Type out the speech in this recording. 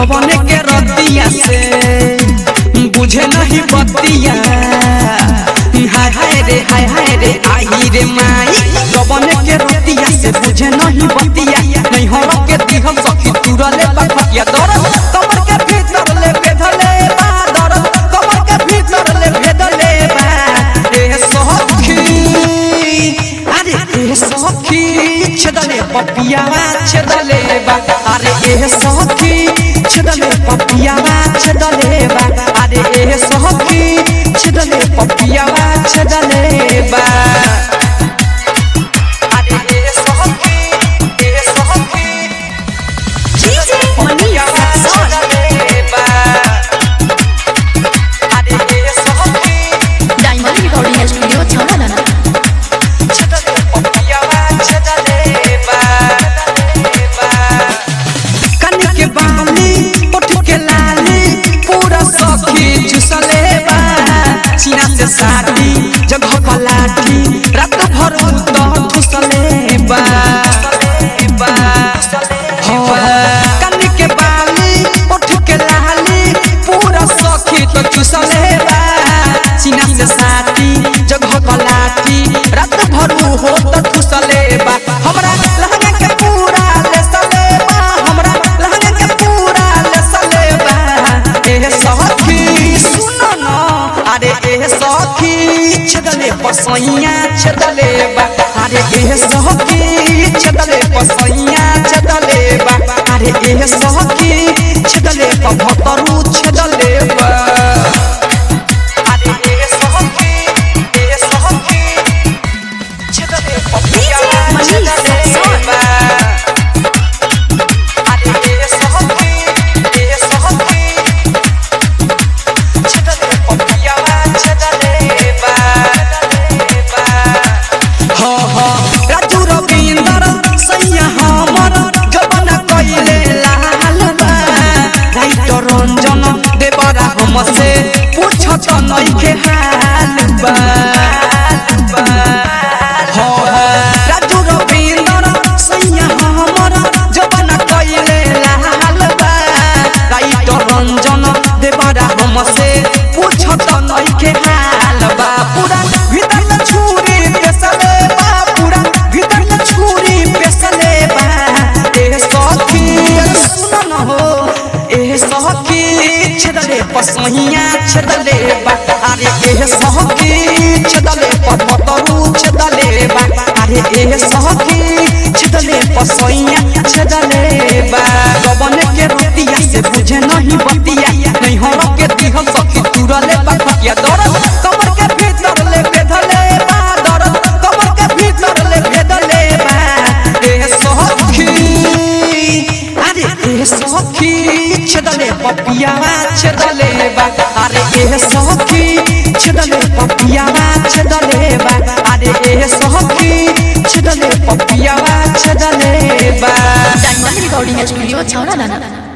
गवन के रतिया से बुझे नहीं बतिया हाय हाय रे हाय हाय रे आई रे माई गवन के रतिया से बुझे नहीं बतिया नहीं हो के दिह सखी तुरले बखिया दरद कमर के भीतर ले बेधले बा दरद कमर के भीतर ले बेधले बा ए सखी अरे ए सखी छदले पपियावा छदले बा अरे ए सखी छदले पपियावा छदले बा अरे ए सखी छदले पपियावा छदले बा अरे ए सखी ए सखी DJ पपियावा छदले बा अरे ए सखी डायमंड रिकॉर्डिंग स्टूडियो छाना छदले पपियावा छदले बा कन के बाली उठ के लाली पूरा सखी चुसले बा सीना से साथी जगह पलाटी रात भर तो चुसले बा हो, कन के बाली उठ के लाली पूरा सखी तो चुसले बा सीना से साथी जगह पलाटी रात भर हो तो चुसले बा हमरा लहंगा के पूरा लेसले बा हमरा लहंगा के पूरा लेसले बा ए सखी सुनो न अरे ए सखी छदले पसैया छदले बा अरे ए सखी छदले पसैया छदले बा अरे ए सखी छदले पभतरू छदले बा अरे ए सखी ए सखी छदले पपिया छदले बा अरे ए सखी ए सखी छदले पपिया छदले बा हो हो राजू रविंदर सैया हमर जवन कइले लाल बा राइट रंजन देवरा हमसे पूछत नइखे हाल बा हो हो राजू रविंदर सैया हमर जवन कइले लाल बा राइट रंजन देवरा हमसे पूछत नइखे हाल बा पूरा भीतर में छुरी पेसले बा पूरा भीतर में छुरी पेसले बा ए सखी सुन न हो ए सखी छदले पसहिया छदले बा अरे ए सखी छदले पतरू छदले बा अरे ए सखी छदले पसहिया छदले बा गबन के रतिया से बुझे नहीं बतिया नहीं हो के दिह सखी तुरले बखिया दरद कमर के भीतर ले बेधले बा दरद कमर के भीतर ले बेधले बा ए सखी अरे ए सखी छदले पपियावा छदले बा अरे ए सखी छदले पपियावा छदले बा अरे ए सखी छदले पपियावा छदले बा डायमंड रिकॉर्डिंग स्टूडियो छाना